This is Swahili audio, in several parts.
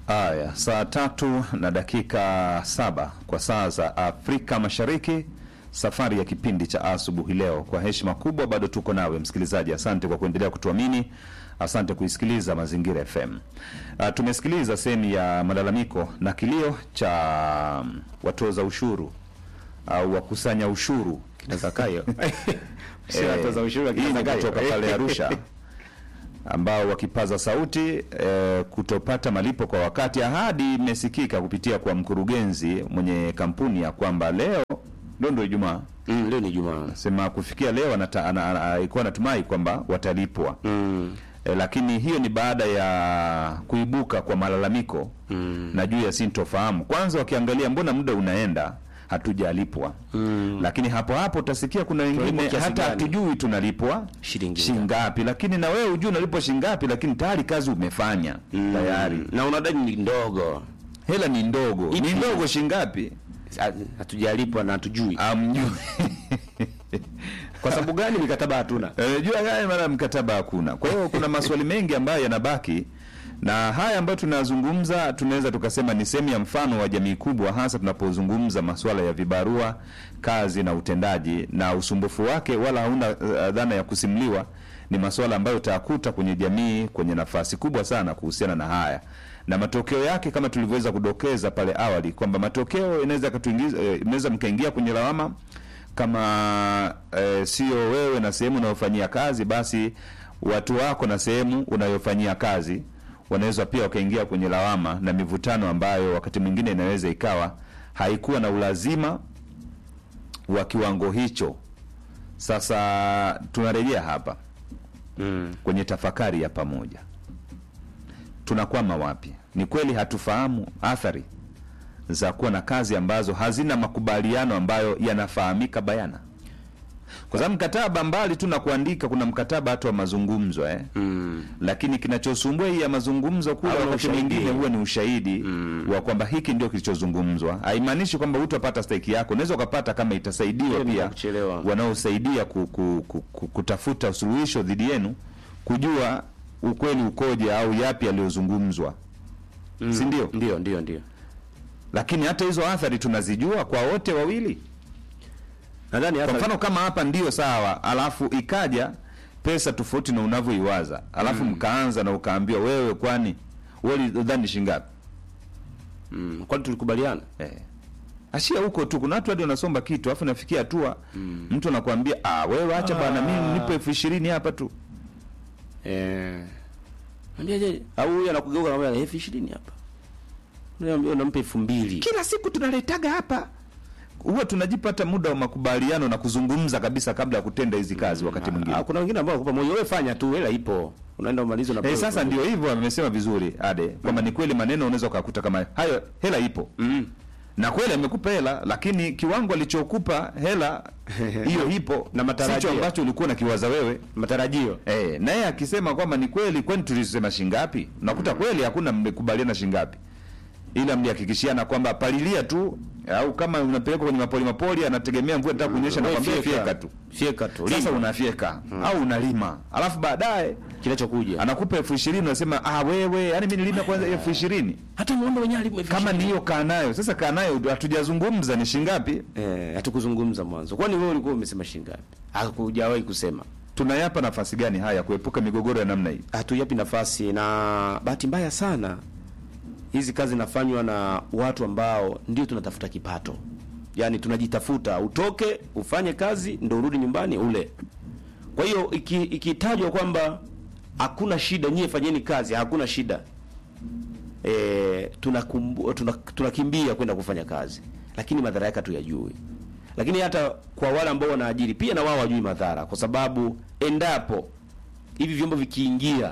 Haya, saa tatu na dakika saba kwa saa za Afrika Mashariki. Safari ya kipindi cha asubuhi leo, kwa heshima kubwa, bado tuko nawe msikilizaji. Asante kwa kuendelea kutuamini, asante kuisikiliza Mazingira FM. Uh, tumesikiliza sehemu ya malalamiko na kilio cha um, watoza ushuru au wakusanya ushuru Zakayo. Si Eh, watoza ushuru wa kina hii ni Zakayo. kutoka pale Arusha ambao wakipaza sauti eh, kutopata malipo kwa wakati. Ahadi imesikika kupitia kwa mkurugenzi mwenye kampuni ya kwamba leo ndo ndo Ijumaa Mm, leo ni Jumaa. sema kufikia leo anata- ana- ana- alikuwa anatumai kwamba watalipwa Mm. e, lakini hiyo ni baada ya kuibuka kwa malalamiko Mm. na juu ya sintofahamu. Kwanza wakiangalia mbona muda unaenda hatujalipwa Mm. lakini hapo hapo utasikia kuna wengine Tunalipwa kiasi hata gani? hatujui tunalipwa Shilingi shingapi, lakini na wewe hujui unalipwa shingapi, lakini tayari kazi umefanya Mm. tayari, Na unadai ni ndogo. hela ni ndogo. Ipi? Ni ndogo shingapi? Ha- Hatujalipwa na hatujui. Amjui Kwa sababu gani mikataba hatuna? Eh, jua gani maana mkataba hakuna. Kwa hiyo kuna maswali mengi ambayo yanabaki na haya ambayo tunazungumza, tunaweza tukasema ni sehemu ya mfano wa jamii kubwa, hasa tunapozungumza masuala ya vibarua, kazi na utendaji, na usumbufu wake wala hauna uh, dhana ya kusimuliwa. Ni masuala ambayo utayakuta kwenye jamii kwenye nafasi kubwa sana kuhusiana na haya na matokeo yake, kama tulivyoweza kudokeza pale awali kwamba matokeo inaweza katuingiza, eh, inaweza mkaingia kwenye lawama kama e, sio wewe na sehemu unayofanyia kazi, basi watu wako na sehemu unayofanyia kazi wanaweza pia wakaingia kwenye lawama na mivutano ambayo wakati mwingine inaweza ikawa haikuwa na ulazima wa kiwango hicho. Sasa tunarejea hapa Mm. kwenye tafakari ya pamoja, tunakwama wapi? Ni kweli hatufahamu athari za kuwa na kazi ambazo hazina makubaliano ambayo yanafahamika bayana, kwa sababu mkataba mbali tu na kuandika, kuna mkataba hata wa mazungumzo eh? Mm. Lakini kinachosumbua hii ya mazungumzo kule, Au na wakati ushahidi. mwingine huwa ni ushahidi wa kwamba hiki ndio kilichozungumzwa. Haimaanishi kwamba hutapata stahiki yako, unaweza ukapata kama itasaidiwa Hiyo ni pia ya kuchelewa. wanaosaidia ku, ku, ku, ku, kutafuta suluhisho dhidi yenu kujua ukweli ukoje au yapi yaliyozungumzwa, Mm. si ndio? Ndio, ndio, ndio. Lakini hata hizo athari tunazijua kwa wote wawili. Nadhani Kwa hata mfano kama hapa ndio sawa, alafu ikaja pesa tofauti na unavyoiwaza, alafu mkaanza na ukaambiwa wewe, kwani wewe udhani shingapi? mm. Kwani tulikubaliana? Eh. Ashia huko tu, kuna watu hadi wanasomba kitu alafu nafikia hatua mtu anakuambia ah, wewe acha bana, mimi nipe elfu ishirini hapa tu. Eh. Ambia je, au huyu anakugeuka na elfu ishirini hapa. Unaambia unampa elfu mbili. Kila siku tunaletaga hapa, huwa tunajipata muda wa makubaliano na kuzungumza kabisa kabla ya kutenda hizi kazi wakati mwingine. Ah, kuna wengine ambao wakupa moyo, wewe fanya tu, hela ipo. Unaenda umalize na Eh, sasa ndio hivyo amesema vizuri Ade kwamba ni kweli maneno unaweza ukakuta kama hayo, hela ipo Mm. na kweli amekupa hela, lakini kiwango alichokupa hela hiyo ipo Na matarajio. sicho ambacho ulikuwa unakiwaza wewe. Matarajio. Eh, naye akisema kwamba ni kweli, kwani tulisema shingapi? Unakuta kweli hakuna mmekubaliana shingapi, ila mlihakikishiana kwamba palilia tu, au kama unapelekwa kwenye mapoli mapoli, anategemea mvua itataka kunyesha, na Wewe kwambia fyeka. fyeka tu. Fyeka tu. Sasa Lima. unafyeka au unalima, alafu baadaye kinachokuja. anakupa elfu ishirini unasema ah, wewe yani mimi nilima kwanza elfu ishirini Hata muombe wenyewe alipo elfu kama ni ishirini. hiyo kaa nayo sasa, kaa nayo hatujazungumza ni shingapi, eh, hatukuzungumza mwanzo. Kwani wewe ulikuwa umesema shilingi ngapi? Hakujawahi kusema. tunayapa nafasi gani haya kuepuka migogoro ya namna hii? Hatuyapi nafasi, na bahati mbaya sana hizi kazi zinafanywa na watu ambao ndio tunatafuta kipato, yaani tunajitafuta, utoke ufanye kazi ndo urudi nyumbani ule. Kwa hiyo iki- ikitajwa kwamba hakuna shida, nyie fanyeni kazi, hakuna shida e, tunakumbu, tuna, tunakimbia kwenda kufanya kazi, lakini madhara yake hatuyajui. Lakini hata kwa wale ambao wanaajiri pia na wao wajui madhara, kwa sababu endapo hivi vyombo vikiingia,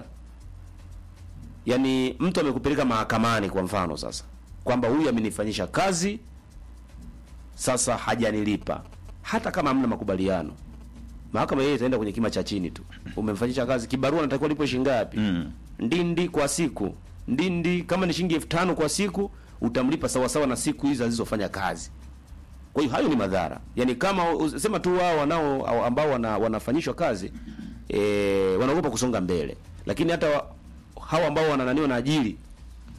yani mtu amekupeleka mahakamani kwa mfano sasa, kwamba huyu amenifanyisha kazi sasa hajanilipa, hata kama hamna makubaliano, mahakama yeye itaenda kwenye kima cha chini tu. Umemfanyisha kazi, kibarua natakiwa lipo shilingi ngapi? Mm. ndindi kwa siku ndindi kama ni shilingi elfu tano kwa siku utamlipa sawa sawa na siku hizi alizofanya kazi kwa hiyo hayo ni madhara yaani kama sema tu wao wanao au ambao wana, wanafanyishwa kazi e, wanaogopa kusonga mbele lakini hata wa, hao ambao wanananiwa na ajili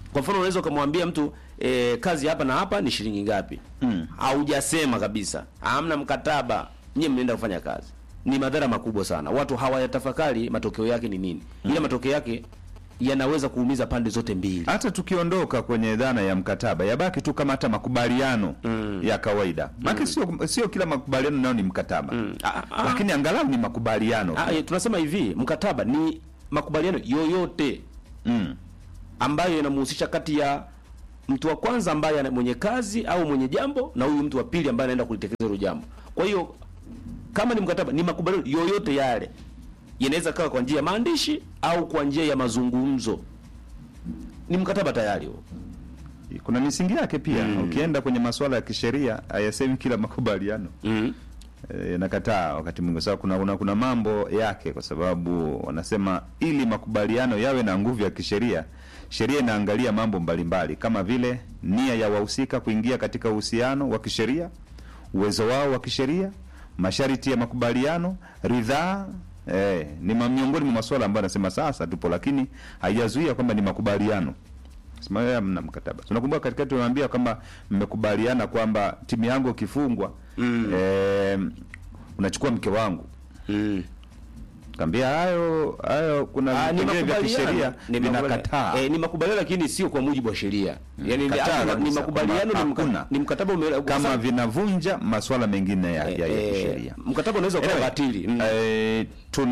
Kwa mfano unaweza ukamwambia mtu e, kazi hapa na hapa ni shilingi ngapi? Mm. Haujasema kabisa, hamna mkataba, nyie mnaenda kufanya kazi. Ni madhara makubwa sana, watu hawayatafakari matokeo yake ni nini, ila matokeo yake yanaweza kuumiza pande zote mbili. hata tukiondoka kwenye dhana ya mkataba yabaki tu kama hata makubaliano ya kawaida maana sio sio kila makubaliano nayo ni mkataba Ah, ah, lakini angalau ni makubaliano ah, eh, tunasema hivi, mkataba ni makubaliano yoyote mm. ambayo yanamhusisha kati ya mtu wa kwanza ambaye ana- mwenye kazi au mwenye jambo na huyu mtu wa pili ambaye anaenda kulitekeleza hilo jambo. Kwa hiyo kama ni mkataba, ni makubaliano yoyote yale, yanaweza kawa kwa njia ya maandishi au kwa njia ya mazungumzo, ni mkataba tayari huo. kuna misingi yake pia ukienda kwenye masuala ya kisheria hayasemi kila makubaliano mm e, nakataa wakati mwingi sababu kuna, kuna kuna mambo yake kwa sababu wanasema ili makubaliano yawe na nguvu ya kisheria sheria inaangalia mambo mbalimbali kama vile nia ya wahusika kuingia katika uhusiano wa kisheria uwezo wao wa kisheria masharti ya makubaliano ridhaa eh, ni ma- miongoni mwa masuala ambayo anasema sasa tupo lakini haijazuia kwamba ni makubaliano sema wewe mna mkataba tunakumbuka katikati tunaambia kwamba mmekubaliana kwamba timu yangu ikifungwa Mm. eh, unachukua mke wangu mm. kaambia hayo hayo kuna Ah, ni vipengele vya makubaliano. kisheria Ni makubaliano. vinakataa Eh, ni makubaliano lakini sio kwa mujibu wa sheria. Yaani ni- Kataa ni kabisa, makubaliano kwamba ni, mka, hakuna. ni mkataba ume, kama vinavunja masuala mengine ya, ya, ya eh, kisheria mkataba unaweza kuwa Anyway, batili. Mm. eh,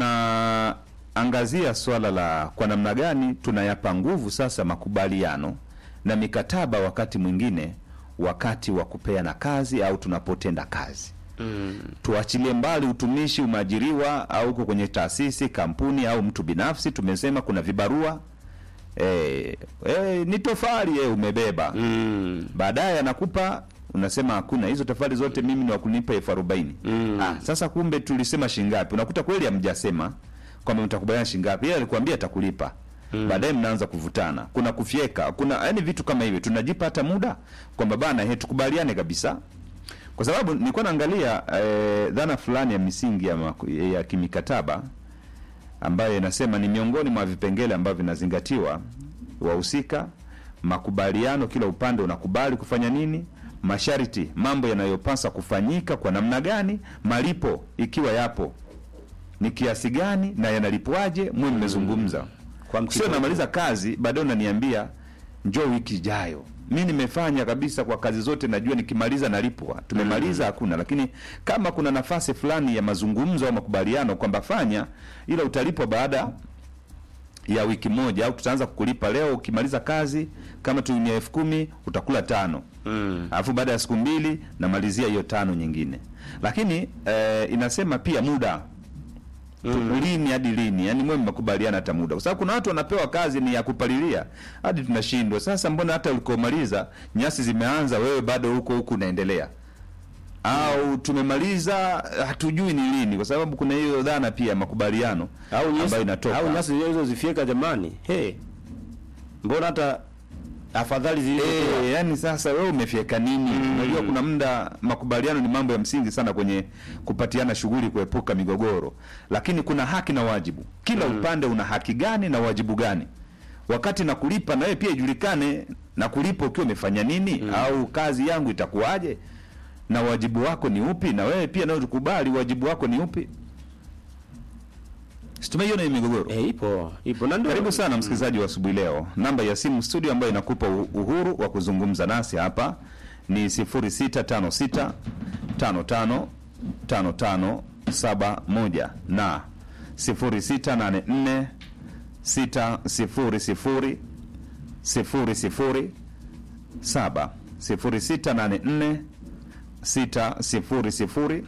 tunaangazia swala la kwa namna gani tunayapa nguvu sasa makubaliano na mikataba wakati mwingine wakati wa kupeana kazi au tunapotenda kazi Mm. tuachilie mbali utumishi umeajiriwa au uko kwenye taasisi kampuni au mtu binafsi tumesema kuna vibarua eh, eh, ni tofali eh, umebeba Mm. baadaye anakupa unasema hakuna hizo tofali zote mimi ni wakunipa elfu arobaini Mm. ah, sasa kumbe tulisema shingapi unakuta kweli hamjasema kwamba mtakubaliana shingapi yeye alikuambia atakulipa mm. baadaye mnaanza kuvutana kuna kufyeka kuna yani vitu kama hivyo tunajipa hata muda kwamba bana he tukubaliane kabisa kwa sababu nilikuwa naangalia eh, dhana fulani ya misingi ya, maku- ya kimikataba ambayo inasema ni miongoni mwa vipengele ambavyo vinazingatiwa wahusika makubaliano kila upande unakubali kufanya nini masharti mambo yanayopasa kufanyika kwa namna gani malipo ikiwa yapo ni kiasi gani na yanalipwaje mwe mmezungumza Kwa mtindo sio namaliza kazi baadaye unaniambia njoo wiki ijayo mi nimefanya kabisa kwa kazi zote najua nikimaliza nalipwa tumemaliza hakuna lakini kama kuna nafasi fulani ya mazungumzo au makubaliano kwamba fanya ila utalipwa baada ya wiki moja au tutaanza kukulipa leo ukimaliza kazi kama tu ni elfu kumi utakula tano Mm. alafu baada ya siku mbili namalizia hiyo tano nyingine lakini eh, inasema pia muda mm. lini hadi lini yani mwe mmekubaliana hata muda kwa sababu kuna watu wanapewa kazi ni ya kupalilia hadi tunashindwa sasa mbona hata ulikomaliza nyasi zimeanza wewe bado huko huku unaendelea au tumemaliza hatujui ni lini kwa sababu kuna hiyo dhana pia ya makubaliano Au nyasi ambayo inatoka au nyasi hizo zifieka jamani. Hey. Mbona hata afadhali zile Eh, yani sasa wewe umefyeka nini? Unajua kuna muda makubaliano ni mambo ya msingi sana kwenye kupatiana shughuli kuepuka migogoro. Lakini kuna haki na wajibu. Kila upande una haki gani na wajibu gani? Wakati na kulipa na wewe pia ijulikane na kulipa ukiwa umefanya nini au kazi yangu itakuwaje? Na wajibu wako ni upi? Na wewe pia nao tukubali wajibu wako ni upi? Situmeiona hii migogoro. Eh, ipo. Ipo. Na ndio Karibu sana msikilizaji wa asubuhi leo. Namba ya simu studio ambayo inakupa u- uhuru wa kuzungumza nasi hapa ni 0656 55 55 71 na 0684 600 00 7 0684 600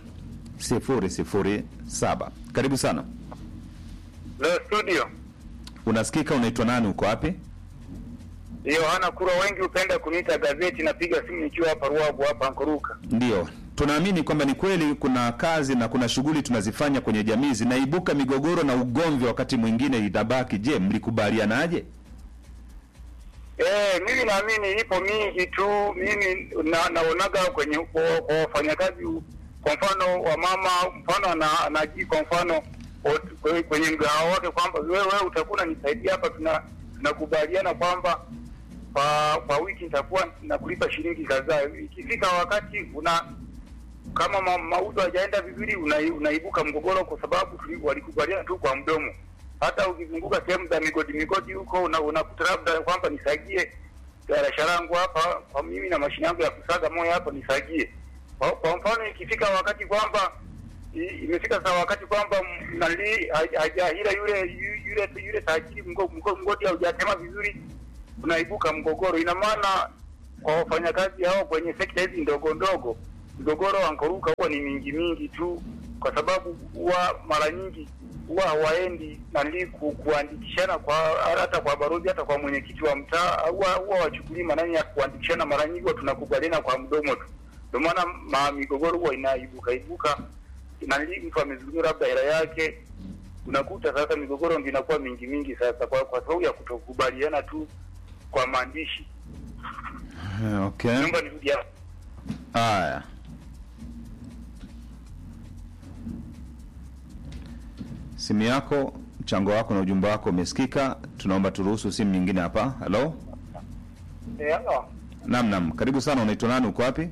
007. Karibu sana. Leo studio Unasikika, unaitwa nani, uko wapi? Yohana Kura, wengi hupenda kuniita gazeti. Napiga simu nikiwa hapa Ruabu hapa Nkoruka. Ndio, tunaamini kwamba ni kweli kuna kazi na kuna shughuli tunazifanya kwenye jamii zinaibuka migogoro na ugomvi, wakati mwingine itabaki. Je, mlikubalianaje? Eh, mimi naamini ipo mingi tu. Mimi na, naonaga kwenye kwa kwa wafanyakazi, kwa mfano wa mama, mfano ana anaji kwa mfano ot- kwe- kwenye mgahawa wake kwamba wewe wewe utakuwa unanisaidia hapa, tuna tunakubaliana kwamba kwa kwa wiki nitakuwa nakulipa shilingi kadhaa. Ikifika wakati una kama ma, mauzo hajaenda vizuri, una, unaibuka mgogoro kwa sababu tuli- walikubaliana tu kwa mdomo. Hata ukizunguka sehemu za migodi migodi huko una- unakuta labda kwamba nisagie garasha langu hapa kwa mimi na mashine yangu ya kusaga moyo hapa nisagie. Kwa, kwa mfano ikifika wakati kwamba i- imefika saa wakati kwamba m- nali haja- hajahila yule yu- yule yule tajiri mgo- mgo- mgodi haujatema vizuri, unaibuka mgogoro. Ina maana kwa wafanyakazi hao kwenye sekta hizi ndogo ndogo, mgogoro wa nkoruka huwa ni mingi mingi tu, kwa sababu huwa mara nyingi huwa hawaendi nali ku, kuandikishana kwa hata kwa barozi hata kwa mwenyekiti wa mtaa, huwa huwa wachukulii manani ya kuandikishana. Mara nyingi huwa tunakubaliana kwa mdomo tu, ndio maana ma migogoro huwa inaibuka ibuka nali mtu amezulumiwa labda hela yake, unakuta sasa migogoro ndio inakuwa mingi mingi sasa, kwa, kwa sababu ya kutokubaliana tu kwa maandishi. Okay. Naomba nirudi hapo. Haya. Simu yako, mchango wako na ujumbe wako umesikika. Tunaomba turuhusu simu nyingine hapa. Halo? Eh, halo. Naam, naam. Karibu sana. Unaitwa nani? Uko wapi?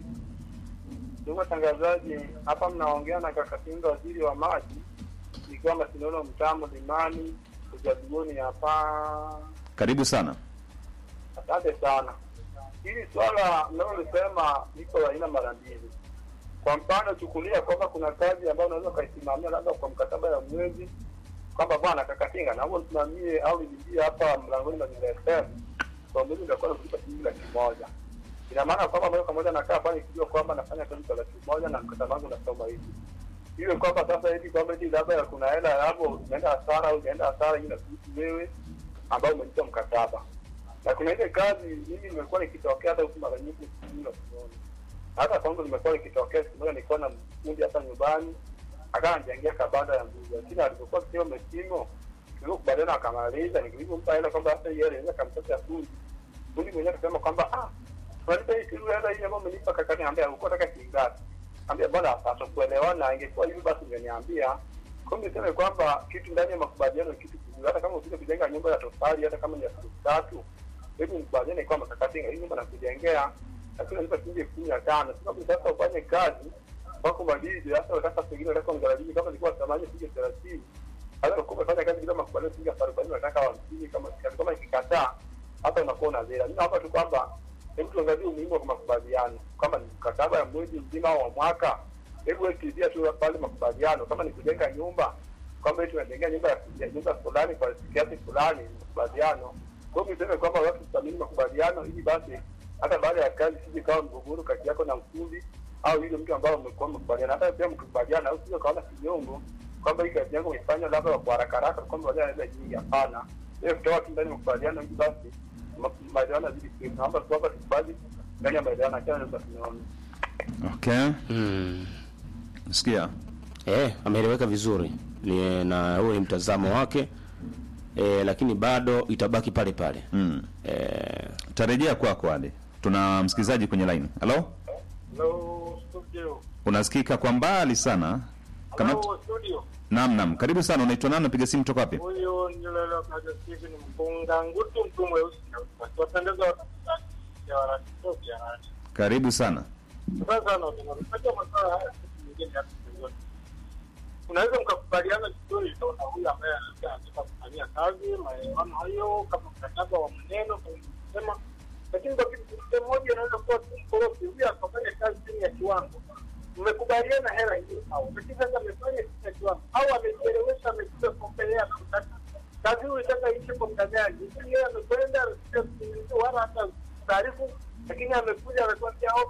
Ndugu watangazaji, hapa mnaongea na kaka Tinga, waziri wa maji, ikiwa Masinono, mtamo Limani, ujaduguni hapa. Karibu sana. Asante sana. Hili swala mnalolisema liko la aina mara mbili. Kwa mfano, chukulia kwamba kuna kazi ambayo unaweza ukaisimamia labda kwa mkataba ya mwezi, kwamba bwana Kakatinga, naomba usimamie au nilipie hapa mlangoni Mazingira FM kwa mwezi, nitakuwa nakulipa shilingi laki moja. Ina maana kwamba moja kwa moja nakaa pale nikijua kwamba nafanya kazi kwa laki moja na mkataba wangu unasoma hivi iwe kwamba sasa hivi kwamba eti labda kuna hela hapo umeenda hasara au umeenda hasara, hii inakuhusu wewe ambao umelipa mkataba na kuna ile kazi mimi nimekuwa nikitokea hata huku mara nyingi sijui tunaona hata kwangu nimekuwa nikitokea siku moja nilikuwa na mfundi hapa nyumbani akawa anijengea kabanda ya mbuzi lakini alipokuwa sio mesimo tulivyokubaliana akamaliza nilivyompa hela kwamba hata hiyo hela inaweza kamtosha fundi fundi mwenyewe akasema kwamba ah unalipa hii kitu hela hii ambayo umelipa kakani ambia ulikuwa unataka shilingi ngapi ambia bwana hapaswa kuelewana ingekuwa hivi basi ungeniambia kwa hiyo niseme kwamba kitu ndani ya makubaliano ni kitu kizuri hata kama ukija kujenga nyumba ya tofali hata kama ni ya siku tatu hebu mkubaliane kwamba kakatinga hii nyumba nakujengea lakini unalipa shilingi elfu kumi na tano sababu sasa ufanye kazi wako madidi hata wataka pengine wataka mgaradini kama ilikuwa thamani shilingi thelathini hata ukiwa umefanya kazi bila makubaliano shilingi elfu arobaini unataka hamsini kama kama ikikataa hata unakuwa una zera mimi naomba tu kwamba hebu tuangalie umuhimu wa makubaliano kama ni mkataba ya mwezi mzima au wa mwaka hebu wekidia tu pale makubaliano kama ni kujenga nyumba kwamba eti unajengea nyumba ya ya nyumba fulani kwa kiasi fulani ni makubaliano kwa hiyo niseme kwamba watu tuthamini makubaliano ili basi hata baada ya kazi sije kawa mgogoro kati yako na mfundi au yule mtu ambao umekuwa mkubaliana hata pia mkubaliana au sio kaona kinyongo kwamba hii kazi yangu imefanya labda kwa haraka haraka kwamba baadaye anaweza nyingi hapana ile kutoa tu ndani ya makubaliano ili basi ma- maelewano yazidi kuwepo naomba tu kwamba tukubali ndani ya maelewano achana na tunaona Okay. Mm. Sikia. Eh, ameeleweka vizuri ni, na huo ni mtazamo wake eh, lakini bado itabaki pale pale Mm. eh, Tarejea kwako Ali. Tuna msikilizaji kwenye line. Halo? hello studio Unasikika kwa mbali sana. Kama hello studio Naam, naam. Karibu sana. Unaitwa nani? Unapiga simu toka wapi? huyo nyulelo kaja sivi ni mpunga ngutu mtu mweusi na wapendeza ya wanatoki ya nani Karibu sana. sasa na unapata masuala haya kitu nyingine hapa pembeni. unaweza mkakubaliana vizuri na huyu ambaye anataka anataka kufanyia kazi maelewano hayo kama mkataba wa maneno kama kusema lakini kwa kitu kitu moja inaweza kuwa tu mkorofi huyu akafanya kazi chini ya kiwango mmekubaliana hela hiyo au lakini sasa amefanya chini ya kiwango au amejielewesha amekuja kuongelea na kutaka kazi hiyo itaka iishe kwa muda gani lakini yeye amekwenda amekuja kusikiliza wala hata taarifu lakini amekuja amekwambia au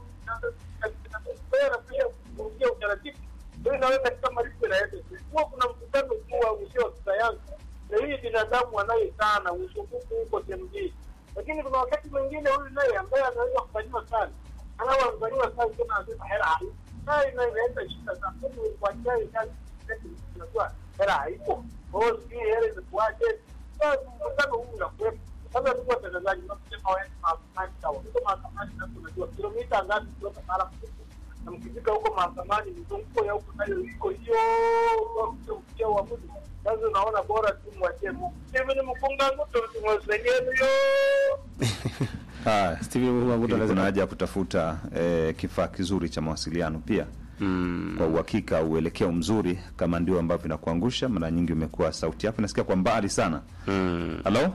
anakuja kurudia utaratibu hiyo inaweza katika malipo inaenda kuwa kuna mkutano mkuu wa usio wa kisayansi na hii binadamu wanaye sana usumbufu huko sehemu lakini kuna wakati mwingine huyu naye ambaye anaweza kufanyiwa kazi anawafanyiwa kazi tena anasema hela haipo naye naye inaenda shida sana kwani kuachia kazi unajua hela haipo kwa hiyo sijui hela imekuaje sasa mkutano huu unakuwepo sasa ndugu watangazaji unasema waende mahakamani sawa huko mahakamani sasa unajua kilomita ngapi kutoka mahala mlipo na mkifika huko mahakamani mizunguko ya huko nayo iko hiyo kufikia uamuzi sasa unaona bora tu mwachie Mungu mimi ni mkunga nguto tumwesengeni yo Haya. Steven Mumba Nguto Ili kuna anasema haja ya kutafuta eh, kifaa kizuri cha mawasiliano pia mm, kwa uhakika, uelekeo mzuri, kama ndio ambavyo inakuangusha. Mara nyingi umekuwa sauti yako nasikia kwa mbali sana. mm, Halo,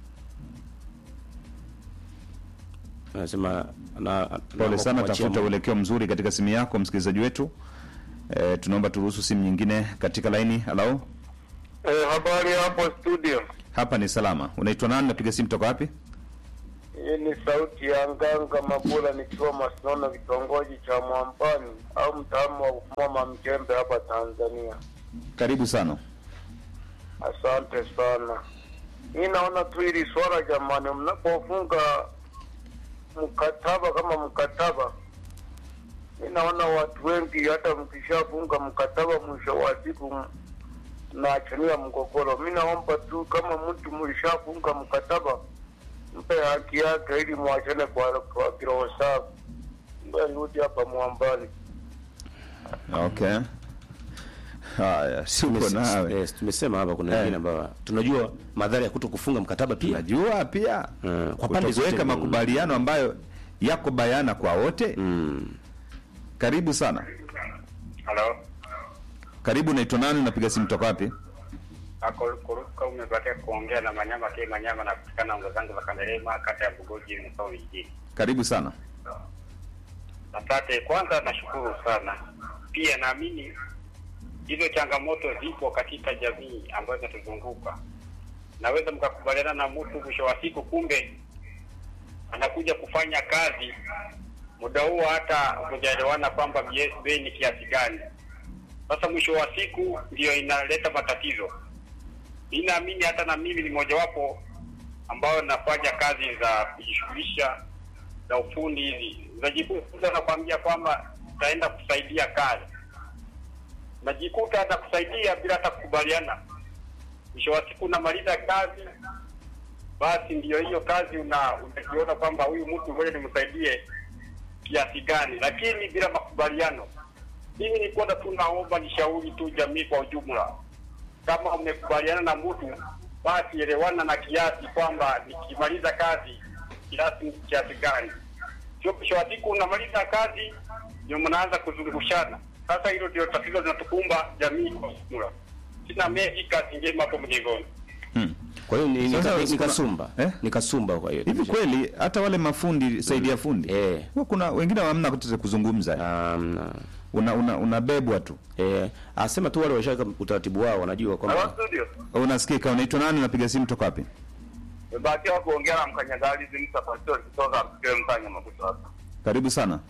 anasema na pole sana, tafuta uelekeo mzuri katika simu yako, msikilizaji wetu. Eh, tunaomba turuhusu simu nyingine katika laini. Halo, Eh, habari hapo studio. hapa ni salama. Unaitwa nani? Napiga simu toka wapi? Hii ni sauti ya Nganga Mabula nikiwa Masinono kitongoji cha Mwampani au mtaalamu wa kufuma mjembe hapa Tanzania. Karibu sana. Asante sana. Mi naona tu hili swala jamani, mnapofunga mkataba kama mkataba, mi naona watu wengi hata mkishafunga mkataba, mwisho wa siku m- mnaachania mgogoro. Mi naomba tu kama mtu mlishafunga mkataba, mpe haki yake ili mwachane kwa, kwa kiroho safi. Mbe arudi hapa mwambani. Okay. Haya, siuko Tumes- nawe. yes, tumesema hapa kuna Eh. wengine ambao tunajua madhara ya kuto kufunga mkataba pia Najua pia Mm, kwa pande zote kutokuweka mbili. makubaliano ambayo yako bayana kwa wote. mm. Karibu sana. Halo, Karibu, naitwa nani? Napiga simu toka wapi? akuruka umebatia kuongea na Manyama K Manyama na kutikana ongo zangu za Kanderema, kata ya Bugoji, mkoa vijijini. Karibu sana. Asante. Kwanza nashukuru sana, pia naamini hizo changamoto zipo katika jamii ambayo inatuzunguka. Naweza mkakubaliana na mtu, mwisho wa siku, kumbe anakuja kufanya kazi, muda huo hata hujaelewana kwamba bie- bei ni kiasi gani. Sasa mwisho wa siku ndio inaleta matatizo. Mi naamini hata na mimi ni mojawapo ambayo nafanya kazi za kujishughulisha za ufundi hizi, unajikuta nakwambia kwamba utaenda kusaidia kazi, najikuta hata kusaidia bila hata kukubaliana. Mwisho wa siku unamaliza kazi, basi ndio hiyo kazi una unajiona kwamba huyu mtu ngoja nimsaidie kiasi gani, lakini bila makubaliano. Mimi nilikuwa tu naomba nishauri tu jamii kwa ujumla, kama umekubaliana na mtu basi elewana na kiasi kwamba nikimaliza kazi kiasi ni kiasi gani. Sio mwisho wa siku unamaliza kazi ndio mnaanza kuzungushana. Sasa hilo ndio tatizo linatukumba jamii kwa ujumla. Sina mengi, kazi njema hapo mjengoni. Hmm. kwa hiyo ni, ni, Sasa ni, ni kuna- kasumba eh? ni kasumba kwa hiyo Hivi kweli hata wale mafundi saidia fundi Eh. huwa kuna wengine hamna kutaka kuzungumza, um, una una unabebwa tu. eh, asema tu wale washaka utaratibu wao wanajua Halo kwamba studio. Unasikika? Unaitwa nani? Unapiga simu toka wapi? Nimebahatika kuongea na mkanyagalizi Musa Pastori kutoka Mkele Mkanya Makuto hapa. Karibu sana.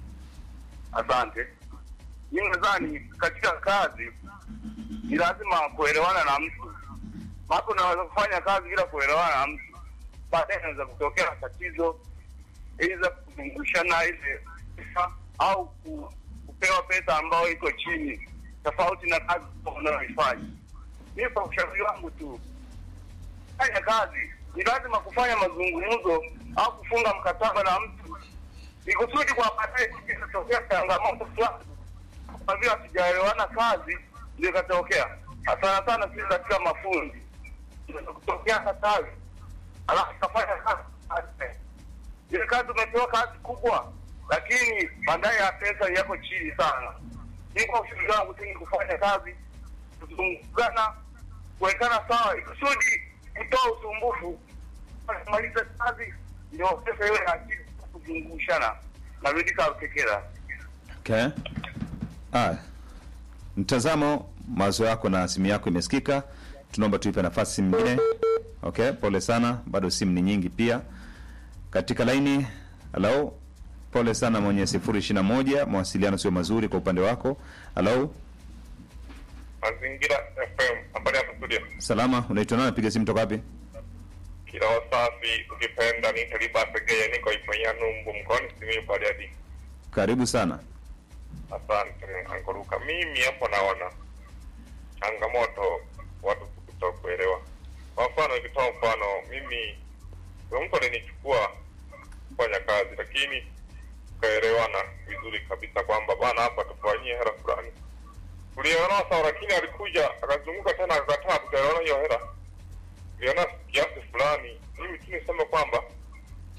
Asante. Mimi nadhani katika kazi ni lazima kuelewana na mtu. Maana unaweza kufanya kazi bila kuelewana na mtu, baadaye inaweza kutokea tatizo, aidha kuzungushana ile pesa au ku- kupewa pesa ambayo iko chini tofauti na kazi unayoifanya. Mimi kwa ushauri wangu tu, fanya kazi, ni lazima kufanya mazungumzo au kufunga mkataba na mtu ni kusudi kwa baadaye ikitokea changamoto fulani, kwa vile hatujaelewana kazi, ndio ikatokea. Sana sana sisi katika mafundi inaweza kutokea kazi, alafu kafanya kazi ile kazi, umepewa kazi kubwa, lakini baadaye ya pesa yako chini sana. Ni kwa ushauri wangu tu ni kufanya kazi, kuzungumzana, kuwekana sawa, ikusudi kutoa usumbufu maliza kazi ndio pesa iwe akili kuzungushana narudi kakekera Okay. Ah. Mtazamo, mawazo yako na simu yako imesikika. Tunaomba tuipe nafasi simu nyingine. Okay, pole sana, bado simu ni nyingi pia. Katika laini, hello. Pole sana mwenye 021, mawasiliano sio mazuri kwa upande wako. Hello. Mazingira FM, habari hapa studio. Salama, unaitwa nani? Piga simu toka wapi? Kila wasafi ukipenda ni Taliba Pegea, niko Iponya Numbu mkoani Simiyu Bariadi. Karibu sana. Asante Angoruka. Mimi hapo naona changamoto watu kutokuelewa. Kwa mfano, nikitoa mfano, mimi kuna mtu alinichukua kufanya kazi, lakini tukaelewana vizuri kabisa kwamba bana, hapa tufanyie hela fulani. Tulielewana sawa, lakini alikuja akazunguka tena akakataa, tukaelewana hiyo hela, tuliona kiasi fulani. Mimi tu niseme kwamba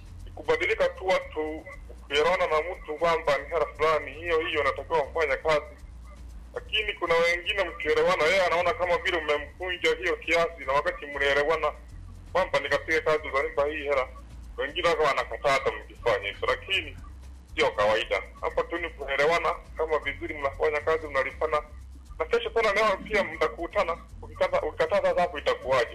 kubadilika tu watu kuelewana na mtu kwamba ni hela fulani hiyo hiyo unatakiwa kufanya kazi, lakini kuna wengine mkielewana, yeye anaona kama vile mmemkunja hiyo kiasi, na wakati mlielewana kwamba nikapige kazi utanipa hii hela, wengine waka wanakataa hata mkifanya hivyo, lakini sio kawaida. Hapa tu ni kuelewana, kama vizuri mnafanya kazi mnalipana, na kesho tena leo pia mtakutana. Ukikata ukikataa sasa, hapo itakuwaje?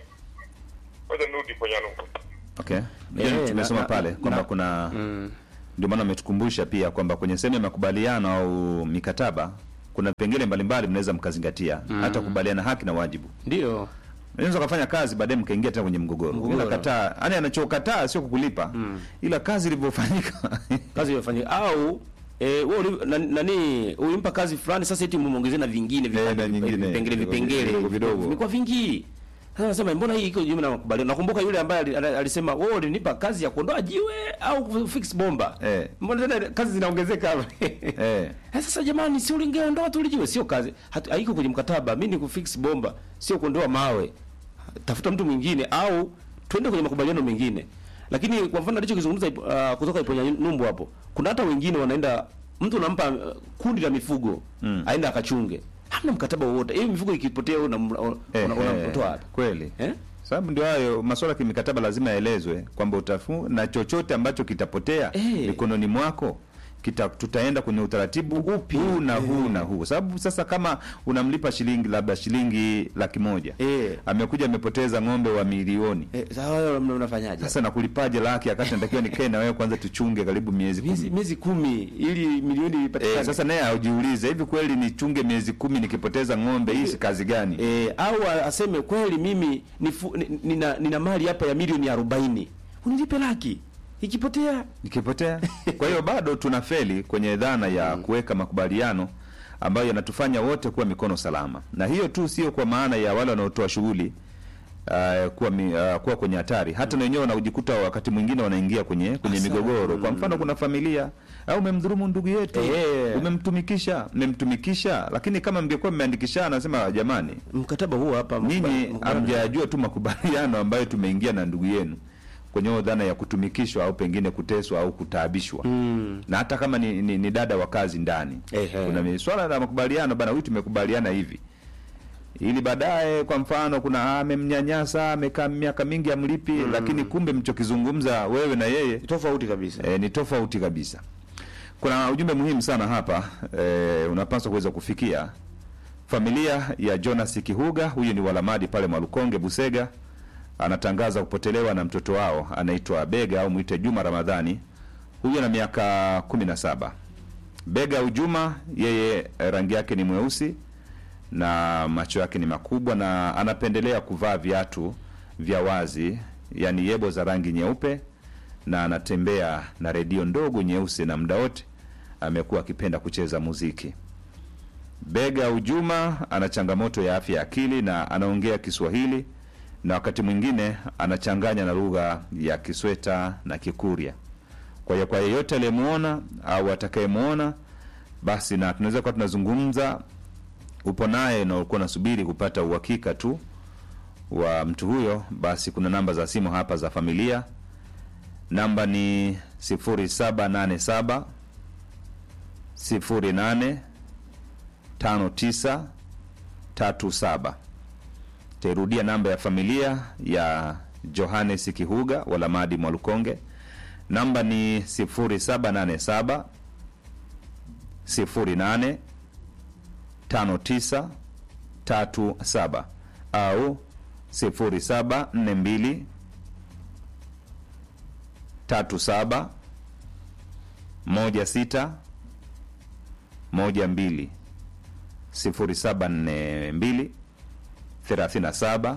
Ngoja nirudi kwenye nukta. Okay. Eh, Hiyo tumesoma na- pale na- kwamba na- kuna ndio maana ametukumbusha pia kwamba kwenye sehemu ya makubaliano au mikataba kuna vipengele mbalimbali mnaweza mkazingatia hata kukubaliana haki na wajibu. Ndio. Unaweza kufanya kazi baadaye mkaingia tena kwenye mgogoro. Mgogoro. Ila kataa, yani anachokataa sio kukulipa. Ila kazi ilivyofanyika. Kazi iliyofanyika au eh, wewe uli- na- nani ulimpa kazi fulani sasa eti muongezee na vingine vipande- na nyingine. vipengele vipengele Vidogo, vidogo. vimekuwa vingi. Sasa nasema mbona hii iko jumla na makubaliano. Nakumbuka yule ambaye ali- ali- alisema wewe ulinipa kazi ya kuondoa jiwe au kufix bomba. Eh. Mbona tena kazi zinaongezeka hapa? Eh. Eh, Sasa jamani, si ulingeondoa tu lijiwe, sio kazi. Hatu- Haiko kwenye mkataba. Mimi ni kufix bomba, sio kuondoa mawe. Tafuta mtu mwingine au twende kwenye makubaliano mengine. Lakini kwa mfano alichokizungumza uh, kutoka Iponya Numbu hapo, kuna hata wengine wanaenda mtu unampa uh, kundi la mifugo Mm. aenda akachunge. Hamna mkataba wowote. Hiyo mifugo ikipotea una una- Eh, una- eh, unamtoa wapi? Kweli. Eh? Sababu ndio hayo masuala ya kimikataba lazima yaelezwe kwamba utafu na chochote ambacho kitapotea Eh. mikononi mwako kita, tutaenda kwenye utaratibu upi huu na huu na huu, sababu sasa kama unamlipa shilingi labda shilingi laki moja Eh. amekuja amepoteza ng'ombe wa milioni Eh, sasa wewe mna- unafanyaje? sasa nakulipaje laki akati natakiwa nikae na wewe kwanza tuchunge karibu miezi miezi kumi miezi kumi ili milioni ipatikane. Eh, sasa naye aujiulize hivi kweli nichunge miezi kumi nikipoteza ng'ombe hii si kazi gani? E, au a- aseme kweli mimi nifu, ni- nina, nina mali hapa ya milioni arobaini unilipe laki ikipotea Nikipotea. Kwa hiyo bado tuna feli kwenye dhana ya kuweka makubaliano ambayo yanatufanya wote kuwa mikono salama, na hiyo tu sio kwa maana ya wale wanaotoa shughuli uh, kuwa, mi, uh, kuwa kwenye hatari, hata na wenyewe wanaojikuta wakati mwingine wanaingia kwenye kwenye Asa. migogoro. Kwa mfano, kuna familia au umemdhulumu ndugu yetu, Eh. umemtumikisha, mmemtumikisha, lakini kama mngekuwa mmeandikishana, nasema jamani, mkataba huo hapa nyinyi mkubali- hamjajua tu makubaliano ambayo tumeingia na ndugu yenu kwenye hiyo dhana ya kutumikishwa au pengine kuteswa au kutaabishwa Mm. na hata kama ni, ni, ni dada wa kazi ndani Ehe. kuna mi- swala la makubaliano bana, huyu tumekubaliana hivi ili baadaye kwa mfano kuna ah, amemnyanyasa amekaa miaka mingi amlipi lakini kumbe mchokizungumza wewe na yeye tofauti kabisa e, ni tofauti kabisa. Kuna ujumbe muhimu sana hapa e, unapaswa kuweza kufikia familia ya Jonas Kihuga. Huyu ni walamadi pale Mwalukonge, Busega, anatangaza kupotelewa na mtoto wao anaitwa Bega au mwite Juma Ramadhani. Huyu ana miaka kumi na saba. Bega au Juma, yeye eh, rangi yake ni mweusi na macho yake ni makubwa na anapendelea kuvaa viatu vya wazi, yani yebo za rangi nyeupe, na anatembea na redio ndogo nyeusi, na muda wote amekuwa akipenda kucheza muziki. Bega Ujuma ana changamoto ya afya ya akili na anaongea Kiswahili na wakati mwingine anachanganya na lugha ya Kisweta na Kikurya. Kwa hiyo kwa yeyote aliyemwona au atakayemwona, basi na tunaweza kuwa tunazungumza upo naye na ulikuwa unasubiri kupata uhakika tu wa mtu huyo, basi kuna namba za simu hapa za familia. Namba ni 0787 08 59 37. Tairudia namba ya familia ya Johannes Kihuga Walamadi Mwalukonge, namba ni 0787 08 5937 au 0742 37 16 12 0742 37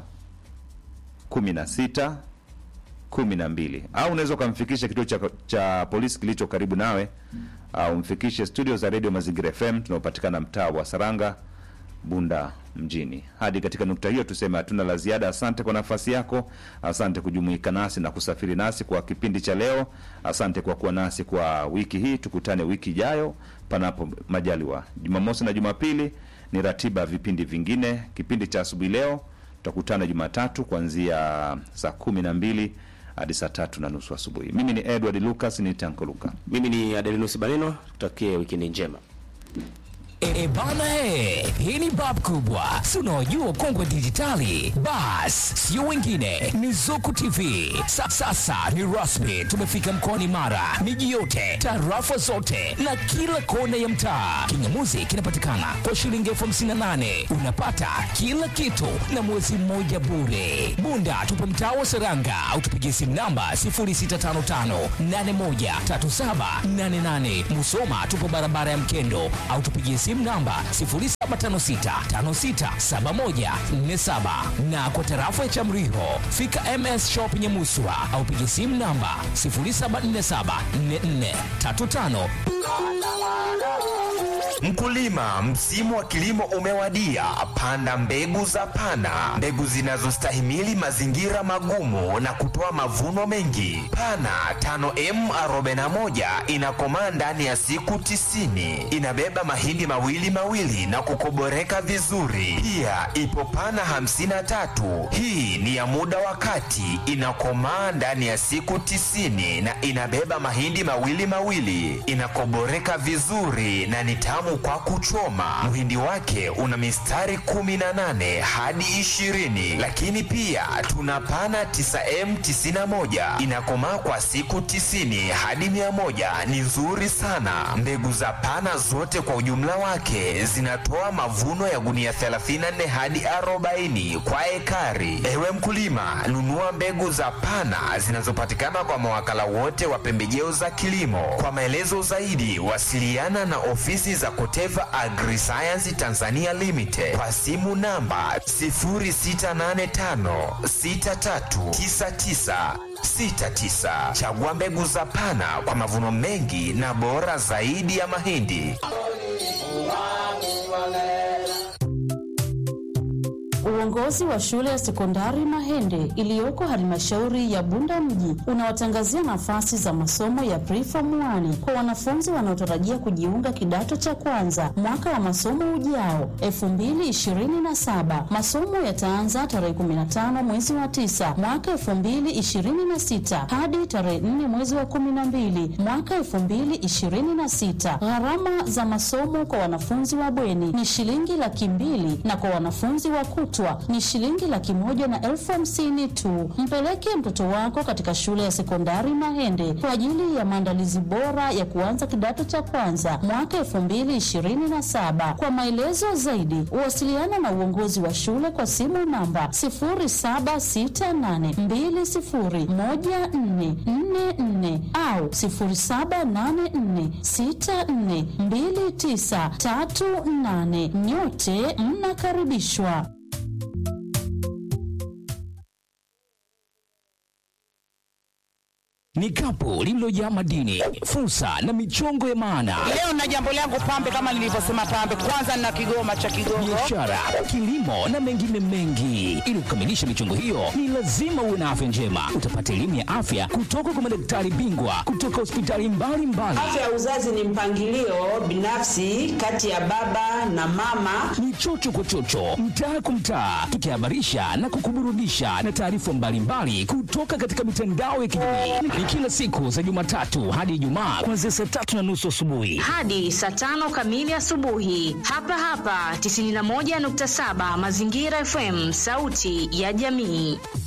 16 12 au unaweza ukamfikisha kituo cha, cha polisi kilicho karibu nawe au mfikishe studio za redio Mazingira FM tunaopatikana mtaa wa Saranga, Bunda mjini. Hadi katika nukta hiyo tuseme hatuna la ziada. Asante kwa nafasi yako, asante kujumuika nasi na kusafiri nasi kwa kipindi cha leo. Asante kwa kuwa nasi kwa wiki hii. Tukutane wiki ijayo panapo majaliwa. Jumamosi na Jumapili ni ratiba ya vipindi vingine. Kipindi cha asubuhi leo tutakutana Jumatatu kuanzia saa kumi na mbili hadi saa tatu na nusu asubuhi. Mimi ni Edward Lucas, ni Tanko Luka. Mimi ni Adelinus Baneno, tutakie wikendi njema. E bana e, hii ni bab kubwa, si unaojua kongwe dijitali. Bas, sio wengine, ni Zuku TV. Sa, sasa ni rasmi, tumefika mkoani Mara, miji yote, tarafa zote na kila kona ya mtaa. Kingamuzi kinapatikana kwa shilingi elfu hamsini na nane unapata kila kitu na mwezi mmoja bure. Bunda tupo mtaa wa Seranga au tupigie simu namba 0655813788. Musoma tupo barabara ya Mkendo au tupigie simu namba 0756567147 na kwa tarafa ya Chamriho fika MS Shop Nyamuswa au pigie simu namba 07474435 Mkulima, msimu wa kilimo umewadia. Panda mbegu za Pana, mbegu zinazostahimili mazingira magumu na kutoa mavuno mengi. Pana 5M41 inakomaa ndani ya siku tisini. Inabeba mahindi mawili mawili na kukoboreka vizuri. Pia ipo Pana 53, hii ni ya muda wa kati, inakomaa ndani ya siku tisini na inabeba mahindi mawili mawili, inakoboreka vizuri na ni tamu kwa kuchoma. Mhindi wake una mistari 18 hadi 20, lakini pia tuna pana 9M91 inakomaa kwa siku 90 hadi 100, ni nzuri sana. Mbegu za pana zote kwa ujumla wake zinatoa mavuno ya gunia 34 hadi 40 kwa ekari. Ewe mkulima, nunua mbegu za pana zinazopatikana kwa mawakala wote wa pembejeo za kilimo. Kwa maelezo zaidi, wasiliana na ofisi za Koteva Agriscience Tanzania Limited kwa simu namba 0685639969. Chagua mbegu za Pana kwa mavuno mengi na bora zaidi ya mahindi. Uongozi wa shule ya sekondari Mahende iliyoko halmashauri ya Bunda mji unawatangazia nafasi za masomo ya preform 1 kwa wanafunzi wanaotarajia kujiunga kidato cha kwanza mwaka wa masomo ujao 2027. Masomo yataanza tarehe 15 mwezi wa 9 mwaka 2026 hadi tarehe 4 mwezi wa 12 mwaka 2026. Gharama za masomo kwa wanafunzi wa bweni ni shilingi laki mbili na kwa wanafunzi wa kutwa ni shilingi laki moja na elfu hamsini tu. Mpeleke mtoto wako katika shule ya sekondari Mahende kwa ajili ya maandalizi bora ya kuanza kidato cha kwanza mwaka elfu mbili ishirini na saba. Kwa maelezo zaidi, wasiliana na uongozi wa shule kwa simu namba sifuri saba sita nane mbili sifuri moja nne nne nne au sifuri saba nane nne sita nne mbili tisa tatu nane. Nyote mnakaribishwa. ni kapu lililojaa madini, fursa na michongo ya maana, Leo na jambo langu pambe, kama nilivyosema pambe, kwanza nina kigoma cha Kigogo. biashara, kilimo na mengine mengi. Ili kukamilisha michongo hiyo, ni lazima uwe na afya njema. Utapata elimu ya afya kutoka kwa madaktari bingwa kutoka hospitali mbalimbali. Afya ya uzazi ni mpangilio binafsi kati ya baba na mama. Ni chocho kwa chocho, mtaa kwa mtaa, tukihabarisha na kukuburudisha na taarifa mbalimbali kutoka katika mitandao ya kijamii. Ni kila siku za Jumatatu hadi Ijumaa kuanzia saa tatu na nusu asubuhi. hadi saa tano kamili asubuhi hapa hapa 91.7 Mazingira FM, sauti ya jamii.